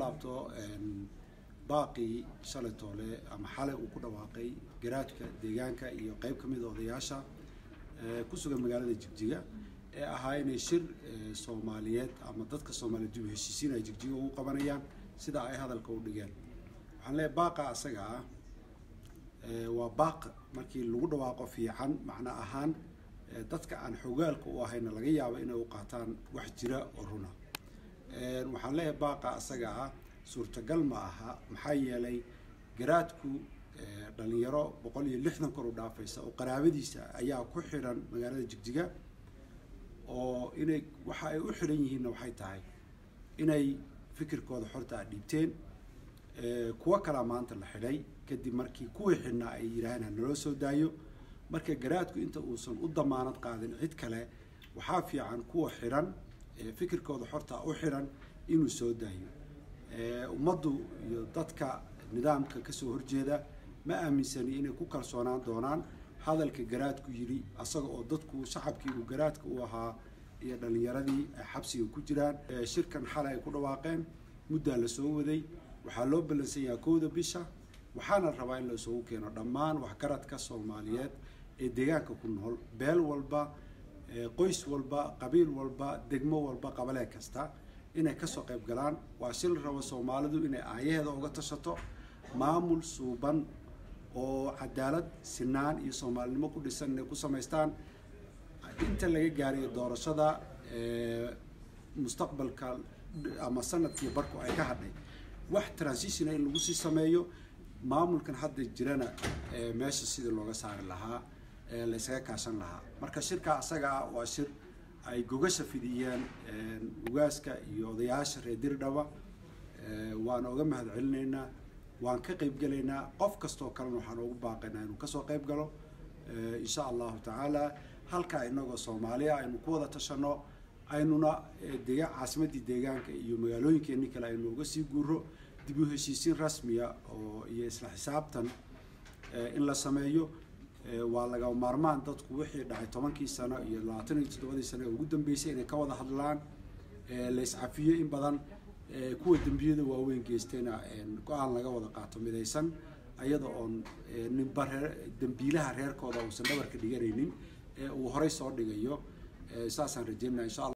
laabto baaqii shalay toole ama xalay uu ku dhawaaqay garaadka deegaanka iyo qeyb ka mida odayaasha ku sugan magaalada jigjiga ee ahaa inay shir soomaaliyeed ama dadka soomaaliyeed dib u heshiisiin ay jigjiga ugu qabanayaan sida ay hadalka u dhigeen waxaan leeyahay baaqa asaga ah waa baaq markii lagu dhawaaqo fiican macno ahaan dadka aan xogaalka u ahayna laga yaabo inay u qaataan wax jira oo runa waxaan leeyahay baaqa asaga ah suurtagal ma aha maxaa yeelay garaadku dhalinyaro boqol iyo lixdan kor u dhaafaysa oo qaraabadiisa ayaa ku xidhan magaalada jigjiga oo inay waxa ay u xidhan yihiinna waxay tahay inay fikirkooda xorta a dhiibteen kuwo kalaa maanta la xidhay kadib markii kuwii xidhnaa ay yidhaaheen ha naloo soo daayo marka garaadku inta uusan u damaanad qaadin cid kale waxaa fiican kuwa xidhan fikirkooda xorta u xidhan inuu soo daayo ummaddu iyo dadka nidaamka kasoo horjeeda ma aaminsani inay ku kalsoonaan doonaan hadalka garaadku yidhi asaga oo dadku shacabkii uu garaadka u ahaa iyo dhalinyaradii ay xabsiga ku jiraan shirkan xalay ay ku dhawaaqeen muddaa la soo waday waxaa loo ballansan yahaa kowda bisha waxaana rabaa in la isugu keeno dhammaan waxgaradka soomaaliyeed ee deegaanka ku nool beel walba qoys walba qabiil walba degmo walba qabalee kasta inay kasoo qayb galaan waa shil rabo soomaalidu inay aayaheeda uga tashato maamul suuban oo cadaalad sinaan iyo soomaalinimo ku dhisan inay ku samaystaan inta laga gaarayo doorashada mustaqbalka ama sanadkii barku ay ka hadhay wax transitiona in lagu sii sameeyo maamulkan hadda jirana meesha sidii looga saari lahaa la ysaga kaashan lahaa marka shirka asaga ah waa shir ay gogasha fidiyeen ugaaska iyo odayaasha reer dirdhaba waan oga mahad celinaynaa waan ka qayb gelaynaa qof kastoo kalena waxaan ugu baaqaynaa inuu kasoo qayb galo insha allahu tacaala halkaa inagoo soomaaliya aynu ku wada tashano aynuna dega caasimadii deegaanka iyo magaalooyinkeeni kale aynu uga sii guuro dib u heshiisiin rasmiya oo iyo isla xisaabtan in la sameeyo waa laga maarmaan dadku wixii dhacay tobankii sano iyo labaatan iyo toddobadii sano ee ugu dambeysay inay ka wada hadlaan la iscafiyo in badan kuwa dembiyada waaweyn geystayna go-aan laga wada qaato midaysan ayada oon ninba reer dembiilaha reerkooda uusan dhabarka dhiganaynin ee uu horey soo dhigayo saasaan rajeynaa insha alla